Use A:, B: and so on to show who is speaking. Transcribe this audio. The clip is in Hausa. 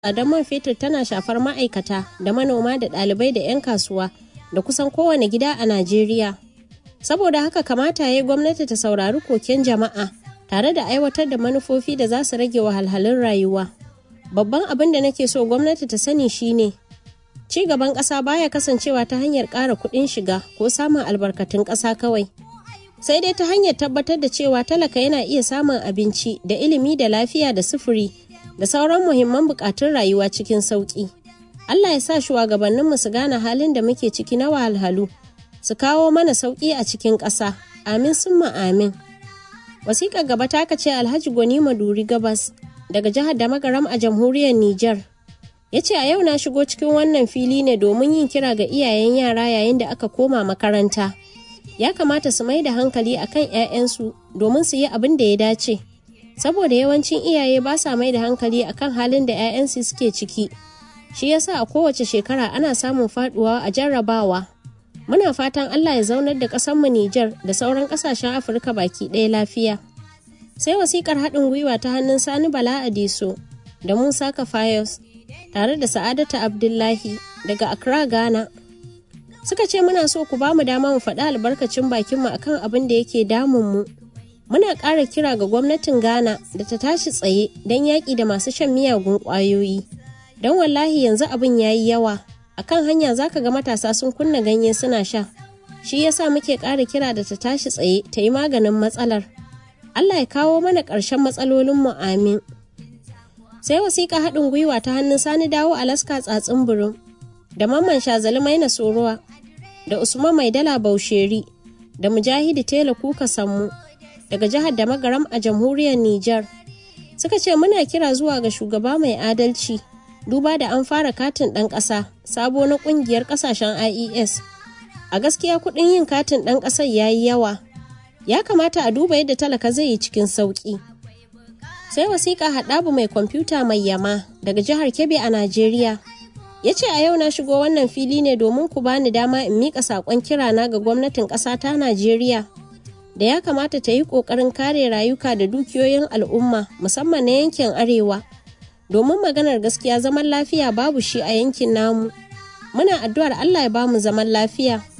A: tsadar man fetur tana shafar ma'aikata da manoma da ɗalibai da 'yan kasuwa da kusan kowane gida a Najeriya. Saboda haka kamata ya yi gwamnati ta saurari koken jama'a tare da aiwatar da manufofi da za su rage wahalhalun rayuwa. Babban abin da nake so gwamnati ta sani shine ci gaban ƙasa baya kasancewa ta hanyar ƙara kuɗin shiga ko samun albarkatun ƙasa kawai. Sai dai ta hanyar tabbatar da cewa talaka yana iya samun abinci da ilimi da lafiya da sufuri da sauran muhimman bukatun rayuwa cikin sauƙi. Allah ya sa shugabanninmu su gane halin da muke ciki na wahalhalu, su kawo mana sauƙi a cikin ƙasa. Amin summa amin. Wasiƙar gaba ta ce Alhaji Gwani Maduri Gabas daga jihar da magaram a jamhuriyar Nijar. Ya ce a yau na shigo cikin wannan fili ne domin yin kira ga iyayen yara yayin da aka koma makaranta. Ya kamata su mai da hankali akan 'ya'yansu domin su yi abin da ya dace. saboda yawancin iyaye ba sa mai da hankali akan halin da 'ya'yansu suke ciki shi yasa a kowace shekara ana samun faduwa a jarrabawa muna fatan allah ya zaunar da ƙasarmu Nijar da sauran ƙasashen afirka baki ɗaya lafiya sai wasikar haɗin gwiwa ta hannun sani bala adiso da musa kafayos tare da sa'adata abdullahi daga accra ghana suka ce muna so ku ba mu dama mu faɗi albarkacin bakinmu akan abin da yake damun mu muna ƙara kira ga gwamnatin ghana da ta tashi tsaye don yaƙi da masu shan miyagun ƙwayoyi don wallahi yanzu abin ya yi yawa a kan hanya za ka ga matasa sun kunna ganye suna sha shi yasa muke ƙara kira da ta tashi tsaye ta yi maganin matsalar allah ya kawo mana ƙarshen matsalolinmu amin sai wasiƙa haɗin gwiwa ta hannun sani dawo alaska tsatsin burin da mamman shazali maina sorowa da usman maidala bausheri da mujahidi tela kuka sammu daga jihar da magaram a jamhuriyar Nijar. Suka ce muna kira zuwa ga shugaba mai adalci duba da an fara katin ɗan ƙasa sabo na ƙungiyar ƙasashen IES. A gaskiya kuɗin yin katin ɗan ƙasar ya yi yawa. Ya kamata a duba yadda talaka zai yi cikin sauƙi. Sai wasiƙa haɗabu mai kwamfuta mai yama daga jihar Kebbi a Najeriya. Ya ce a yau na shigo wannan fili ne domin ku bani dama in miƙa saƙon kirana ga gwamnatin ƙasa ta Najeriya. da ya kamata ta yi ƙoƙarin kare rayuka da dukiyoyin al'umma musamman na yankin arewa domin maganar gaskiya zaman lafiya babu shi a yankin namu muna addu'ar allah ya bamu zaman lafiya